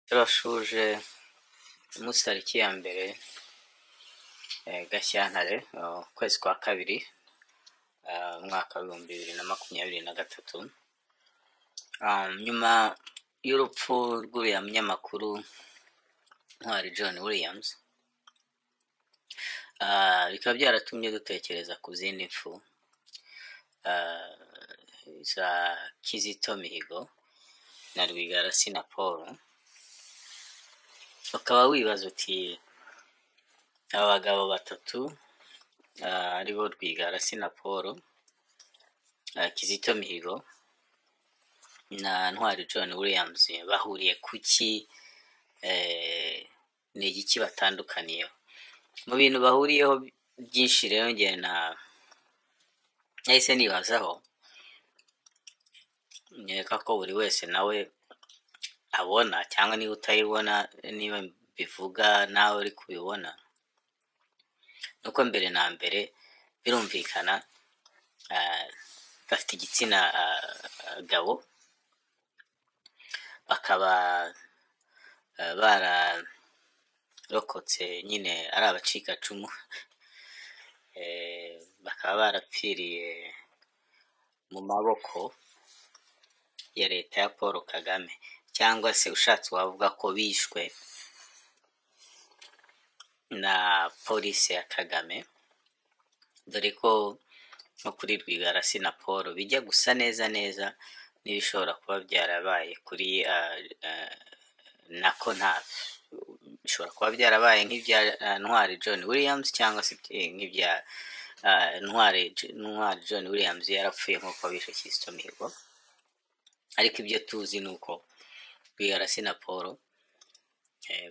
turashoje umunsi tariki ya mbere gashyantare ukwezi kwa kabiri umwaka w'ibihumbi bibiri na makumyabiri na gatatu nyuma y'urupfu rw'uriya munyamakuru ntwari john williams bikaba byaratumye dutekereza ku zindi mpfu za kizito mihigo na rwigara na paul ukaba wibaza uti aba bagabo batatu ari bo rwigara na paul kizito mihigo na ntwari john williams bahuriye ku ki ni igiki batandukaniyeho mu bintu bahuriyeho byinshi rero ngewe na nahise nibazaho nkeka ko buri wese nawe abona cyangwa niba utayibona niba bivuga nawe uri kubibona nuko mbere na mbere birumvikana bafite igitsina gabo bakaba bararokotse nyine ari abacikacumu bakaba barapfiriye mu maboko ya leta ya paul kagame cyangwa se ushatse wavuga ko bishwe na polisi ya kagame dore ko nko kuri rwigara na paul bijya gusa neza neza n'ibishobora kuba byarabaye kuri nako nta bishobora kuba byarabaye nk'ibya ntwari john williams cyangwa se nk'ibya ntwari ntwari john williams yarapfuye nk'uko bishe Kizito Mihigo ariko ibyo tuzi ni uko rwigara na paul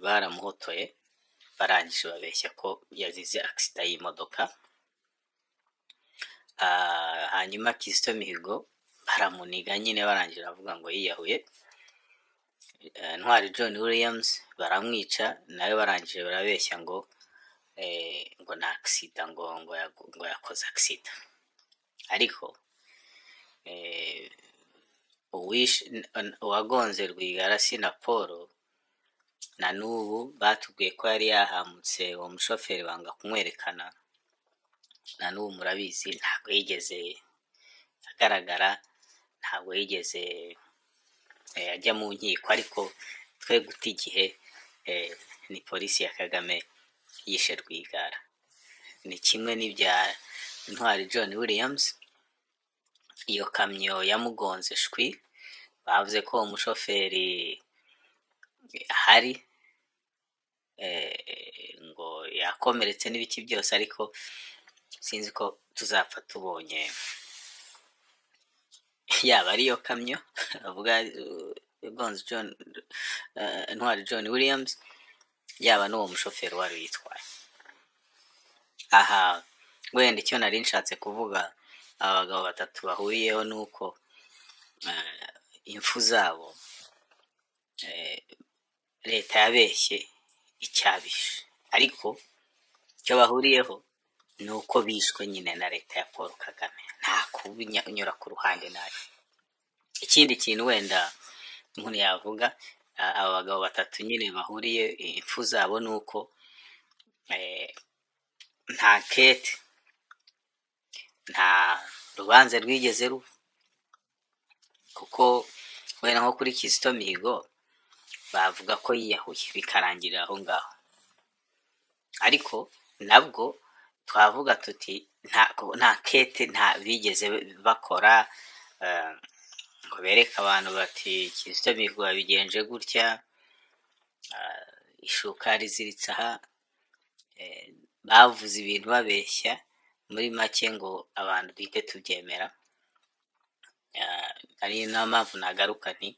baramuhotoye barangije babeshya ko yazize agisida y'imodoka hanyuma Kizito Mihigo baramuniga nyine barangije bavuga ngo yiyahuye ntwari john williams baramwica nawe barangije barabeshya ngo ngo ni agisida ngo ngo yakoze agisida ariko uwagonze rwigara na paul na n'ubu batubwiye ko yari yahamutse uwo mushoferi banga kumwerekana na n'ubu murabizi ntabwo yigeze agaragara ntabwo yigeze ajya mu nkiko ariko twe guta igihe ni polisi ya kagame yishe rwigara ni kimwe n'ibya ntwari john williams iyo kamyo yamugonze shwi bavuze ko umushoferi ahari ngo yakomeretse n'ibiki byose ariko sinzi ko tuzapfa tubonye yaba ariyo kamyo avuga gonze john ntwari john williams yaba n'uwo mushoferi wari uyitwaye aha wenda icyo nari nshatse kuvuga aba bagabo batatu bahuriyeho ni uko impfu zabo leta yabeshye icyabishe ariko icyo bahuriyeho ni uko bishwe nyine na leta ya paul kagame nta kubinyura ku ruhande nabi ikindi kintu wenda umuntu yavuga aba bagabo batatu nyine bahuriye impfu zabo ni uko nta kete nta rubanza rwigeze ruba kuko wenda nko kuri kizito mihigo bavuga ko yiyahuye bikarangirira aho ngaho ariko nabwo twavuga tuti nta kete nta bigeze bakora ngo bereke abantu bati kizito mihigo bigenje gutya ishuka riziritse aha bavuze ibintu babeshya muri make ngo abantu duhite tubyemera ari nayo mpamvu nagaruka nti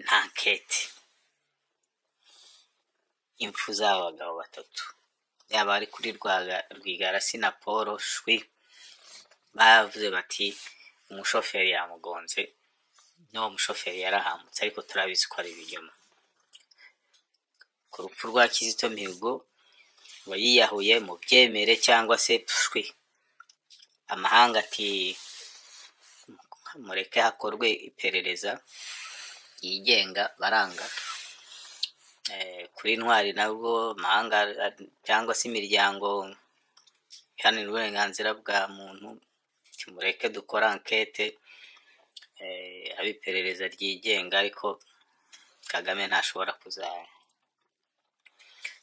nta kete impfu z'aba bagabo batatu yaba ari kuri rwigara na paul shwi bavuze bati umushoferi yamugonze n'uwo mushoferi yarahamutse ariko turabizi ko ari ibinyoma ku rupfu rwa kizito mihigo ngo yiyahuye mu byemere cyangwa se shwi amahanga ati mureke hakorwe iperereza yigenga baranga kuri ntwari nabwo amahanga cyangwa se imiryango iharanira uburenganzira bwa muntu kimureke dukora ankete haba iperereza ryigenga ariko kagame ntashobora kuza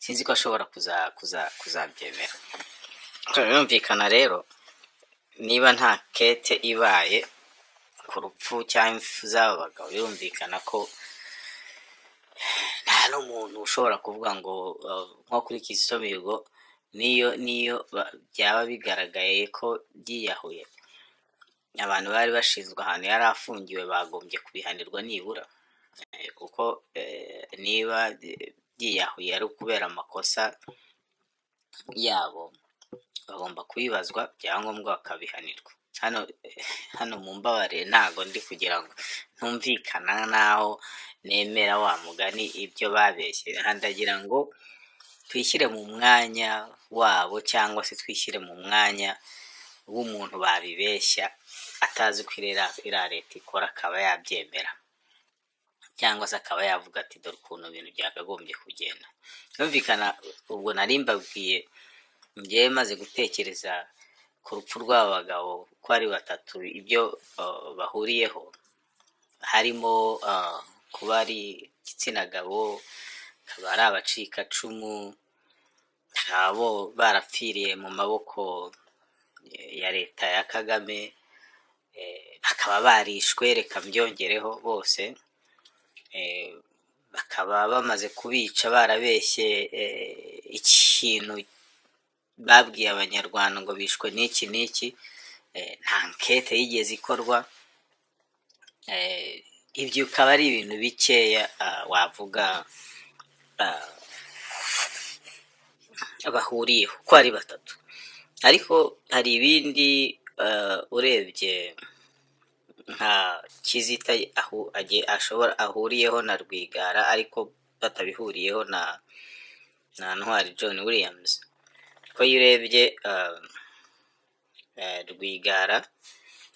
sinzi ko ashobora kuzabyemera birumvikana rero niba nta kete ibaye ku rupfu cyangwa impfu z'aba bagabo birumvikana ko nta n'umuntu ushobora kuvuga ngo uh, nko kuri kizito mihigo niyo niyo ba- byaba bigaragaye ko byiyahuye abantu bari bashinzwe ahantu yari afungiwe bagombye kubihanirwa nibura Eh, kuko eh, niba eh, byiyahuye ari ukubera amakosa yabo bagomba kubibazwa byangombwa bakabihanirwa hano hano mumbabarire ntago ndi kugira ngo ntumvikana naho nemera wa mugani ibyo babeshye ndagira ngo twishyire mu mwanya wabo cyangwa se twishyire mu mwanya w'umuntu babibeshya atazi ko iriya iriya leta ikora akaba yabyemera cyangwa se akaba yavuga ati dore ukuntu ibintu byakagombye kugenda byumvikana ubwo nari mbabwiye ngewe maze gutekereza ku rupfu rw'aba bagabo ko ari batatu ibyo uh, bahuriyeho harimo uh, kuba ari igitsina gabo akaba ari abacikacumu bakaba bo- barapfiriye mu maboko eh, ya leta ya kagame eh, bakaba barishwe reka mbyongereho bose eh, bakaba bamaze kubica barabeshye eh, ikintu babwiye abanyarwanda ngo bishwe n'iki n'iki eh, nta nkete yigeze ikorwa eh, ibyo bikaba ari ibintu bikeya ah, wavuga ah, bahuriyeho ko ari batatu ariko hari ibindi eh, urebye nka kizita ahu, agiye- ashobora ahuriyeho na rwigara ariko batabihuriyeho na na ntwari john williams ko iyo urebye ah, eh, rwigara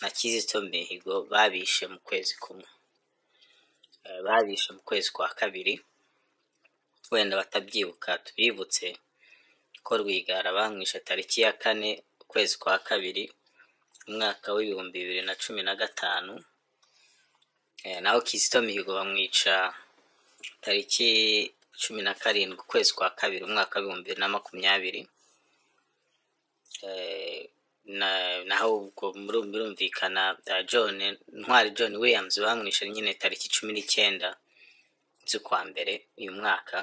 na kizito mihigo babishe mu kwezi kumwe Eh, babishe mu kwezi kwa kabiri wenda batabyibuka tubibutse ko rwigara bamwishe tariki ya kane ukwezi kwa kabiri umwaka w'ibihumbi bibiri na cumi na gatanu Eh, naho kizito mihigo bamwica tariki cumi na karindwi ukwezi kwa kabiri umwaka w'ibihumbi bibiri na makumyabiri Eh, na- naho ubwo muru- birumvikana eh, john ntwari john williams bamwishe nyine tariki cumi n'icyenda z'ukwa mbere uyu mwaka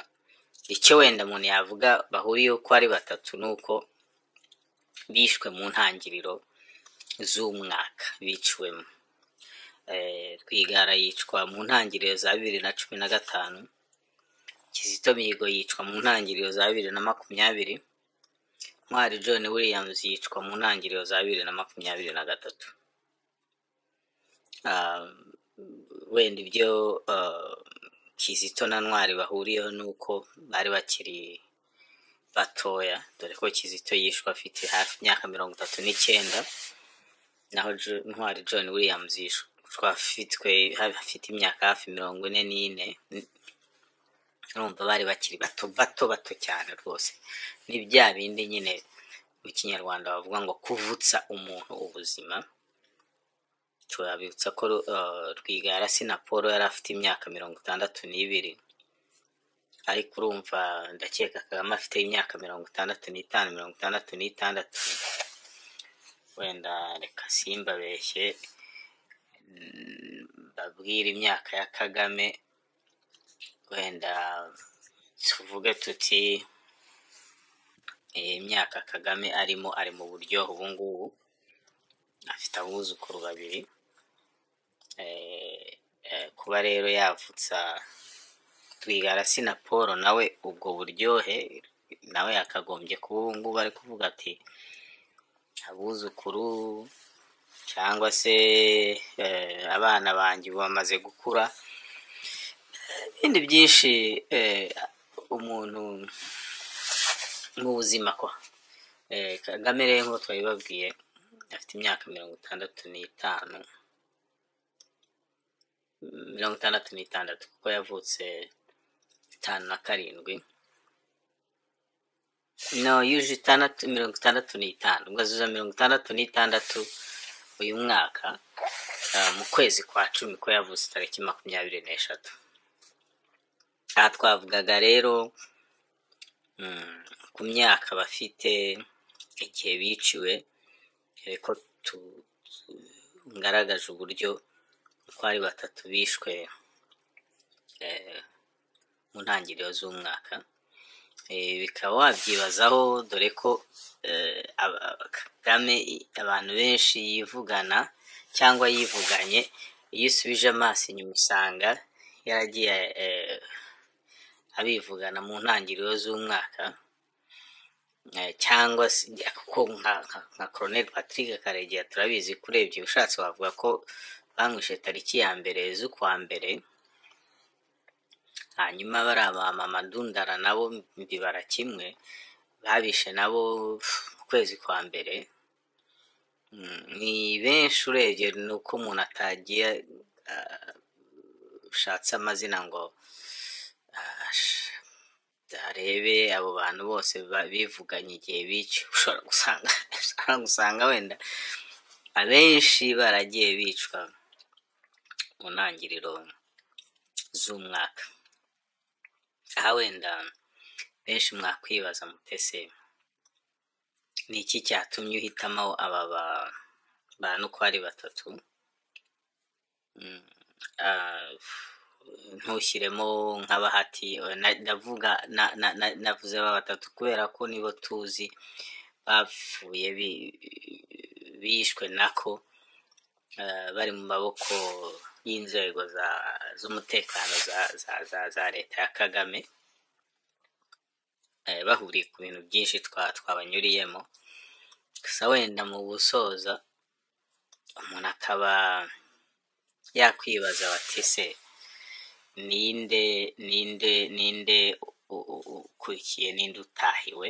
icyo wenda umuntu yavuga bahuriyeho ko ari batatu ni uko bishwe mu ntangiriro z'umwaka biciwemo Eh, rwigara yicwa mu ntangiriro za bibiri na cumi na gatanu kizito mihigo yicwa mu ntangiriro za bibiri na makumyabiri ntwari john williams yicwa mu ntangiriro za bibiri na makumyabiri na gatatu Ah, wenda ibyo ah, kizito na ntwari bahuriyeho ni uko bari bakiri batoya dore ko kizito yishwe afite hafi imyaka mirongo itatu n'icyenda naho Jo- ntwari john williams yishwe afitwe afite imyaka hafi mirongo ine n'ine urumva bari bakiri bato bato bato cyane rwose ni bya bindi nyine mu kinyarwanda bavuga ngo kuvutsa umuntu ubuzima turabibutsa ko uh, rwigara sinapolo yari afite imyaka mirongo itandatu n'ibiri ariko urumva ndakeka kagame afite imyaka mirongo itandatu n'itanu mirongo itandatu n'itandatu wenda reka simbabeshye babwire imyaka ya kagame wenda tuvuge tuti eh, imyaka kagame arimo ari mu buryohe ubungubu afite abuzukuru babiri eh, eh, kuba rero yavutsa rwigara na paul nawe ubwo buryohe nawe yakagombye kuba ubungubu ari kuvuga ati abuzukuru cyangwa se eh, abana banjye ubu bamaze gukura ibindi byinshi eh, umuntu mu buzima kwa Eh, kagame rero nk'uko twabibabwiye afite imyaka mirongo itandatu n'itanu mirongo itandatu n'itandatu kuko yavutse itanu na karindwi no yuje itandatu mirongo itandatu n'itanu ubwo azuza mirongo itandatu n'itandatu uyu mwaka ah, mu kwezi kwa cumi ko yavutse tariki makumyabiri n'eshatu aha twavugaga rero mm, ku myaka bafite igihe biciwe dore ko tu- tu- ngaragaje uburyo uko ari batatu bishwe eh, mu ntangiriro z'umwaka Eh, bikaba wabyibazaho dore ko eh, aba- kagame i- abantu benshi yivugana cyangwa yivuganye iyo usubije amaso inyuma usanga yaragiye eh, abivugana mu ntangiriro z'umwaka Eh, cyangwa se kuko nka nka- nka Colonel Patrick Karegeya turabizi ko urebye ushatse wavuga ko bamwishe tariki ya mbere z'ukwa mbere hanyuma bariya ba mama Dundara nabo mbibara kimwe babishe nabo pf, mu kwezi kwa mbere Mm, ni benshi urebye ni uko umuntu atagiye ashatse amazina ngo ah, sh- arebe abo bantu bose ba- bivuganye igihe bicyo ushobora gusanga ushobora gusanga wenda abenshi baragiye bicwa mu ntangiriro z'umwaka aha wenda benshi mwakwibaza mutese ni iki cyatumye uhitamo aba ba- bantu ko ari batatu Mm, ah, ntushyiremo nk'abahati eh, na- ndavuga na- na- na- navuze aba batatu kubera ko nibo tuzi bapfuye bi- bishwe nako eh, bari mu maboko y'inzego za- z'umutekano za- za- za za leta ya kagame eh, bahuriye ku bintu byinshi twa- twabanyuriyemo gusa wenda mu gusoza umuntu akaba yakwibaza bati se ninde ninde ninde u- u- u- ukurikiye ninde utahiwe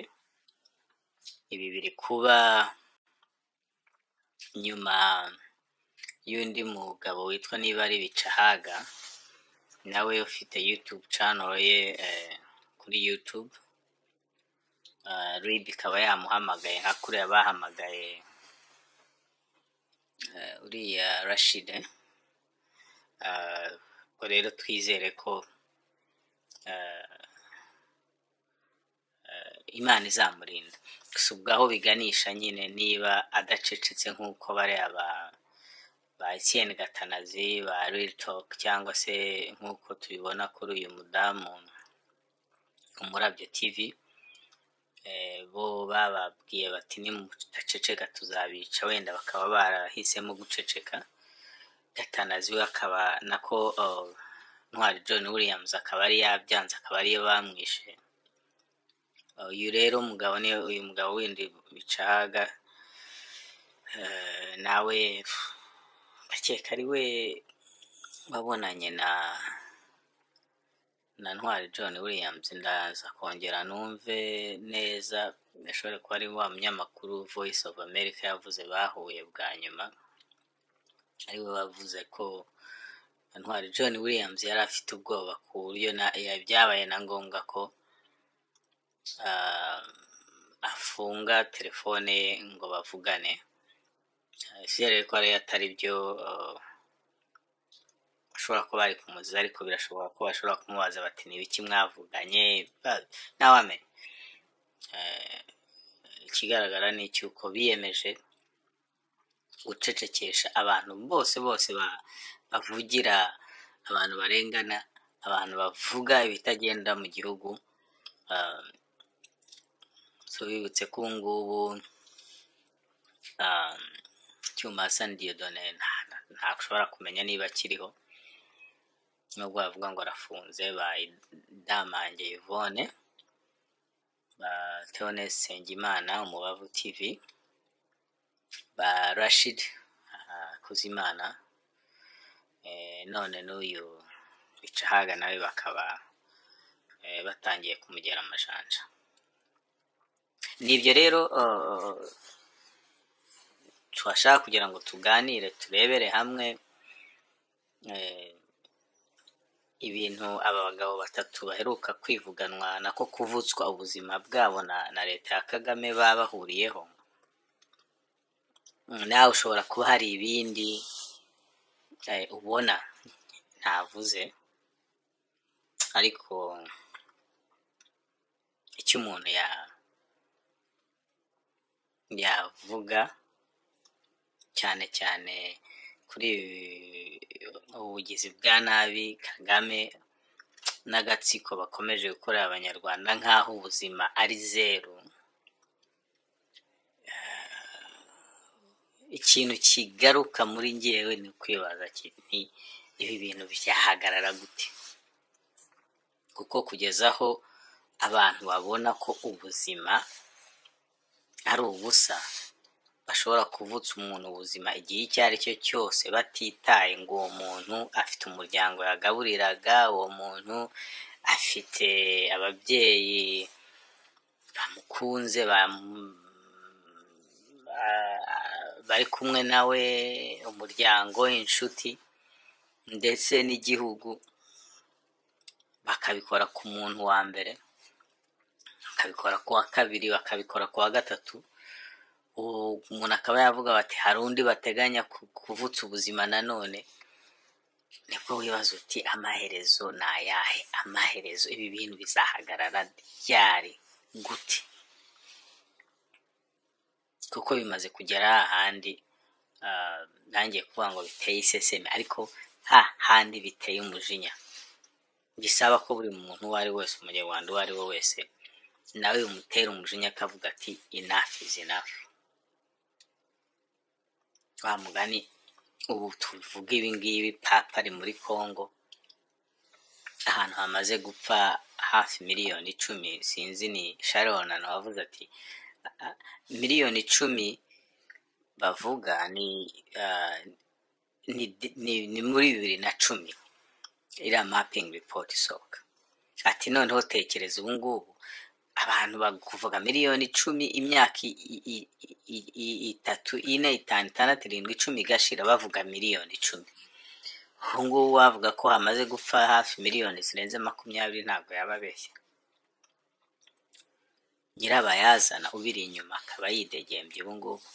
ibi biri kuba nyuma y'undi mugabo witwa niba ari bicahaga nawe ufite youtube channel ye eh, kuri youtube uh, rib ikaba yamuhamagaye nka kuriya bahamagaye eh, uriya rashide Eh, ubwo rero twizere ko eh, imana izamurinda gusa ubwo aho biganisha nyine niba adacecetse nk'uko bariya ba ba Etienne Gatanazi ba Real Talk cyangwa se nk'uko tubibona kuri uyu mudamu umurabyo TV eh, bo bababwiye bati nimudaceceka tuzabica wenda bakaba barahisemo guceceka Gatanazi we akaba nako oh, Ntwari John Williams akaba ari yabyanze akaba ariyo bamwishe uyu rero mugabo ni uyu mugabo windi bicahaga eh, nawe pf, ndakeka ari we wabonanye na na ntwari john williams ndaza kongera numve neza ashobora kuba ari wa munyamakuru voice of america yavuze bahuye bwa nyuma ari we wavuze ko ntwari john williams yari afite ubwoba ku buryo na- ya- byabaye na ngombwa ko ah, afunga telefone ye ngo bavugane icyizere ko ari atari byo ah, bashobora kuba bari kumuziza ariko birashoboka ko bashobora kumubaza bati ni ibiki mwavuganye ba- ntawamenya Eh, ikigaragara ni icy'uko biyemeje gucecekesha abantu bose bose ba- bavugira abantu barengana abantu bavuga ibitagenda mu gihugu Ah, so bibutse ko ubu ngubu ah, icyuma Hassan Dieudonne nta- nta- ntabwo ushobora kumenya niba akiriho nubwo bavuga ngo arafunze bayidamange Yvonne ba Theoneste Nsengimana umubavu TV ba Rashid ah, Kuzimana eh, none n'uyu Bicahaga nawe bakaba eh, batangiye kumugera amajanja nibyo rero oh, twashaka kugira ngo tuganire turebere hamwe eh, ibintu aba bagabo batatu baheruka kwivuganwa nako kuvutswa ubuzima bwabo na na leta ya kagame baba bahuriyeho Mm, nawe ushobora kuba hari ibindi eh, ubona ntavuze ariko icyo umuntu ya yavuga cyane cyane kuri ubugizi bwa nabi kagame n'agatsiko bakomeje gukorera abanyarwanda nk'aho ubuzima ari zeru ikintu kigaruka muri ngewe ni ukwibaza kiti ibi bintu byahagarara gute kuko kugeza aho abantu babona ko ubuzima ari ubusa bashobora kuvutsa umuntu ubuzima igihe icyo ari cyo cyose batitaye ngo uwo muntu afite umuryango yagaburiraga uwo muntu afite ababyeyi bamukunze bamu- ba- bari kumwe nawe umuryango inshuti ndetse n'igihugu bakabikora ku muntu wa mbere bakabikora ku wa kabiri bakabikora ku wa gatatu ubu umuntu akaba yavuga bati hari undi bateganya ku- kuvutsa ubuzima nanone nibwo wibaza uti amaherezo ni ayahe amaherezo ibi bintu bizahagarara ryari gute kuko bimaze kugera hahandi ah, ntangiye kuvuga ngo biteye iseseme ariko ha handi biteye umujinya bisaba ko buri muntu uwo ari we wese umunyarwanda uwo ari we wese nawe bimutera umujinya akavuga ati enough is enough wa mugani ubu tuvuga ibi ngibi papa ari muri congo ahantu hamaze gupfa hafi miliyoni icumi sinzi ni sharonana wavuze ati "Ah, ah, miliyoni icumi bavuga ni ah, ni, ni, ni muri bibiri na cumi iriya mapping report isohoka ati noneho tekereza ubu ngubu abantu bakuvuga miliyoni icumi imyaka i- i- i- i- i- itatu ine itanu itandatu irindwi icumi igashira bavuga miliyoni icumi ubu ngubu wavuga ko hamaze gupfa hafi miliyoni zirenze makumyabiri ntabwo yaba abeshya nyirabayazana ubiri inyuma akaba yidegembye ubu ngubu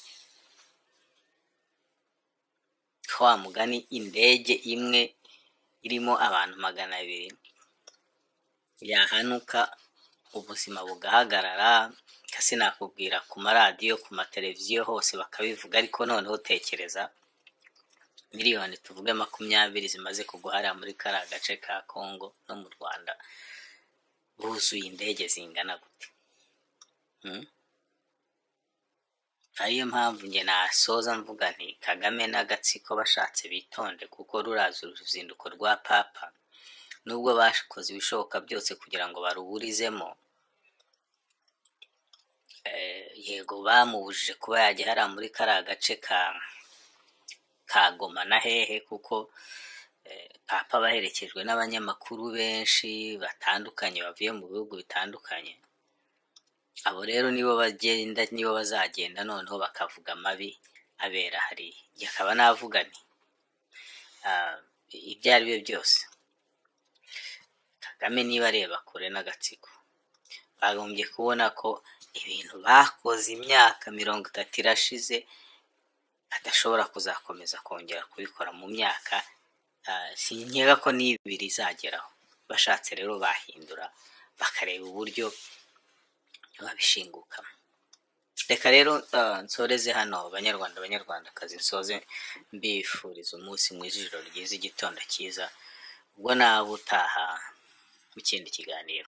ko wa mugani indege imwe irimo abantu magana abiri yahanuka ubuzima bugahagarara nka sinakubwira ku maradiyo ku mateleviziyo hose bakabivuga ariko noneho tekereza miliyoni tuvuge makumyabiri zimaze kugwa hariya muri kariya gace ka kongo no mu rwanda buzuye indege zingana gute Hmm? ariyo mpamvu njye nasoza mvuga nti kagame n'agatsiko bashatse bitonde kuko ruraza uruzinduko rwa papa nubwo bakoze ibishoboka byose kugira ngo baruburizemo eh, yego bamubujije kuba yajya hariya muri kariya gace ka ka goma na hehe kuko eh, papa baherekejwe n'abanyamakuru benshi batandukanye bavuye mu bihugu bitandukanye abo rero nibo bagenda nibo bazagenda noneho bakavuga amabi abera hariya yakaba navuga nti ah, ibyo ari byo byose kagame niba areba kure n'agatsiko bagombye kubona ko ibintu bakoze imyaka mirongo itatu irashize adashobora kuzakomeza kongera kubikora mu myaka ah, sinkeka ko n'ibiri izageraho bashatse rero bahindura bakareba uburyo babishingukamo reka rero ah, nsoreze hano banyarwanda banyarwandakazi nsoze mbifuriza umunsi mwiza ijoro ryiza igitondo cyiza ubwo nawe utaha mu kindi kiganiro